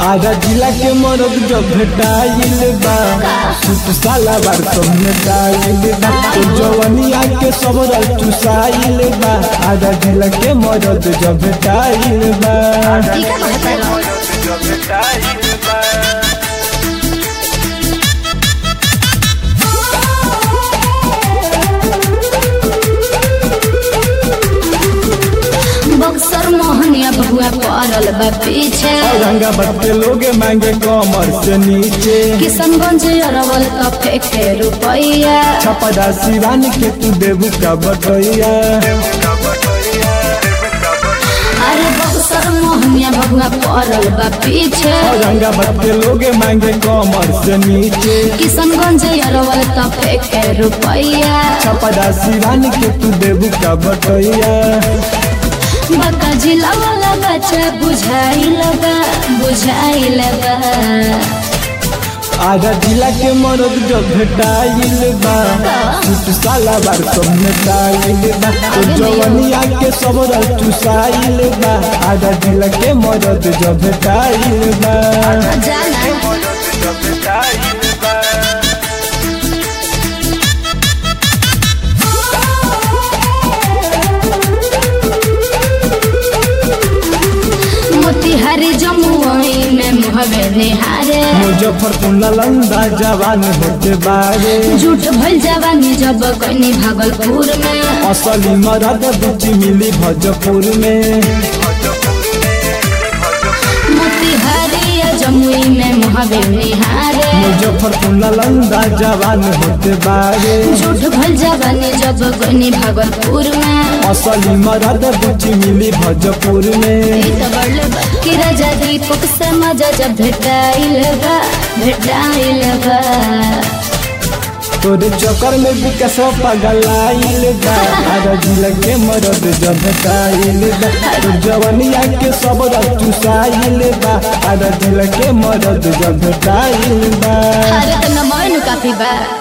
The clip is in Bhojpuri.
आधा जिला के मरद जब भेटाइल बा सूट साला बार सब नेटाइल बा तो जवनिया के सब रल चुसाइल बा आधा जिला के मरद जब भेटाइल बा ई का कहता रहो बक्सर मोहनिया बबुआ पड़ल बा पीछे औरंगाबाद के लोग मांगे कमर से नीचे किशनगंज अरवल का फेंके रुपैया छपरा सिवान के तू देबू का बटैया अरे बक्सर मोहनिया बबुआ पड़ल बा पीछे औरंगाबाद के लोग मांगे कमर से नीचे किशनगंज अरवल का फेंके रुपैया छपरा सिवान के तू देबू का बटैया बका जिला वाला बच्चा बुझाई लगा बुझाई लगा आधा जिला के मरद जब भेटाइल बा सूट साला बार सब नेटाइल बा तो जवनिया के सब रल चुसाइल बा आधा जिला के मरद जब भेटाइल बा जाना मोतिहारी जमुई में मुहबे निहारे मुजफ्फरपुर नालंदा जवान होते बारे झूठ भइल जवानी जब कनी भागलपुर में असली मरद बुची मिली भोजपुर में मोतिहारी या जमुई में मुहबे निहारे मुजफ्फरपुर नालंदा जवान होते बारे झूठ भइल जवानी जब कनी भागलपुर में असली मरद बुची मिली भोजपुर में ई त बड़ले बा कि राजा दीपक से मजा जब भेटाइल बा भेटाइल बा तोरे चक्कर में विकसवा पगलाइल बा आधा जिला के मरद जब भेटाइल बा तो जवनिया के सब रल चुसाइल बा आधा जिला के मरद जब भेटाइल बा अरे त नमैनु काफी बा